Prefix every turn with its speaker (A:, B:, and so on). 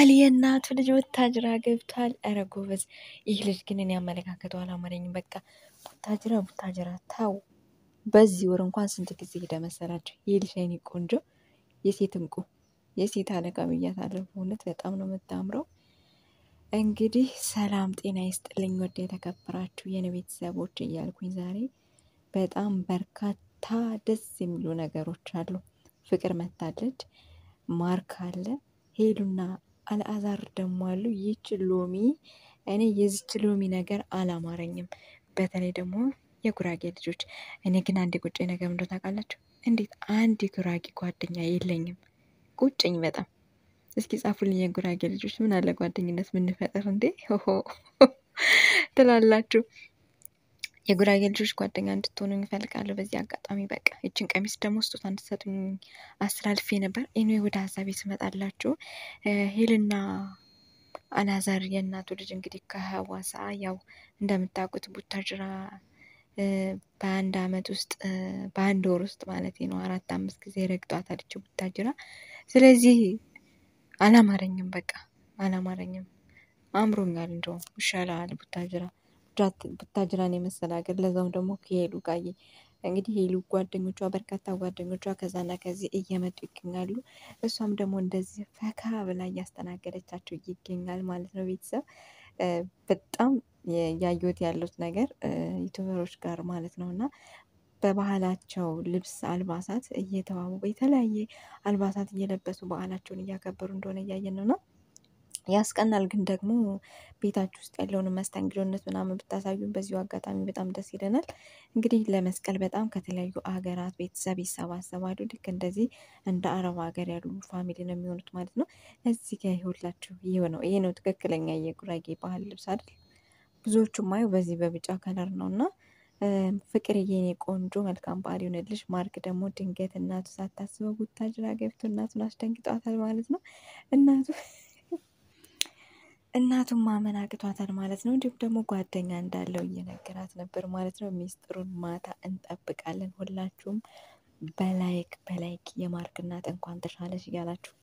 A: ቃል የእናቱ ልጅ ወታጅራ ገብቷል። ኧረ ጎበዝ! ይህ ልጅ ግን እኔ አመለካከቱ አላማረኝም። በቃ ቡታጅራ ቡታጅራ ታው በዚህ ወር እንኳን ስንት ጊዜ ሄደ መሰላቸው? ይህ ልጅ አይኔ ቆንጆ የሴት እንቁ የሴት አለቃ ብያታለሁ። እውነት በጣም ነው የምታምረው። እንግዲህ ሰላም ጤና ይስጥልኝ ወደ የተከበራችሁ የኔ ቤተሰቦች እያልኩኝ ዛሬ በጣም በርካታ ደስ የሚሉ ነገሮች አሉ። ፍቅር መታለች፣ ማርክ አለ፣ ሄሉና አልአዛር ደግሞ አሉ። ይች ሎሚ እኔ የዚች ሎሚ ነገር አላማረኝም። በተለይ ደግሞ የጉራጌ ልጆች። እኔ ግን አንድ ቁጭ ነገር እንደው ታውቃላችሁ? እንዴት አንድ የጉራጌ ጓደኛ የለኝም? ቁጭኝ በጣም እስኪ ጻፉልኝ የጉራጌ ልጆች፣ ምን አለ ጓደኝነት ምንፈጥር እንዴ ሆሆ ትላላችሁ? የጉራጌ ልጆች ጓደኛ እንድትሆኑ ይፈልጋለሁ። በዚህ አጋጣሚ በቃ ይችን ቀሚስ ደግሞ ስጦታ እንድትሰጡኝ አስተላልፌ ነበር። እኔ ወደ ሀሳቤ ስመጣላችሁ ሄልና አላዛር የእናቱ ልጅ እንግዲህ ከሀዋሳ ያው እንደምታውቁት ቡታጅራ በአንድ አመት ውስጥ በአንድ ወር ውስጥ ማለት ነው አራት አምስት ጊዜ ረግጧታል ይቺ ቡታጅራ። ስለዚህ አላማረኝም፣ በቃ አላማረኝም። አምሮኛል፣ እንደውም ይሻላል ቡታጅራ ቡታጅራን የመሰለ ሀገር ለዛውም ደግሞ ከሄሉ ጋር እንግዲህ ሄሉ ጓደኞቿ በርካታ ጓደኞቿ ከዛና ከዚህ እየመጡ ይገኛሉ። እሷም ደግሞ እንደዚህ ፈካ ብላ እያስተናገደቻቸው ይገኛል ማለት ነው። ቤተሰብ በጣም ያየሁት ያሉት ነገር ዩቱበሮች ጋር ማለት ነው እና በባህላቸው ልብስ አልባሳት እየተዋቡ የተለያየ አልባሳት እየለበሱ በዓላቸውን እያከበሩ እንደሆነ እያየን ነው። ያስቀናል። ግን ደግሞ ቤታችሁ ውስጥ ያለውን መስተንግዶነት ምናምን ብታሳዩን በዚሁ አጋጣሚ በጣም ደስ ይለናል። እንግዲህ ለመስቀል በጣም ከተለያዩ አገራት ቤተሰብ ይሰባሰባሉ። ልክ እንደዚህ እንደ አረብ ሀገር ያሉ ፋሚሊ ነው የሚሆኑት ማለት ነው። እዚህ ጋር ይኸውላችሁ ይህ ነው ይሄ ነው ትክክለኛ የጉራጌ ባህል ልብስ አይደል? ብዙዎቹ ማየው በዚህ በቢጫ ከለር ነው እና ፍቅርዬ የኔ ቆንጆ መልካም በዓል ይሆንልሽ። ማርክ ደግሞ ድንገት እናቱ ሳታስበው ቡታጅራ ገብቶ እናቱን አስደንግጧታል ማለት ነው። እናቱ እናቱን ማመን አቅቷታል ማለት ነው። እንዲሁም ደግሞ ጓደኛ እንዳለው እየነገራት ነበር ማለት ነው። ሚስጥሩን ማታ እንጠብቃለን። ሁላችሁም በላይክ በላይክ የማርክ እናት እንኳን ተሻለሽ እያላችሁ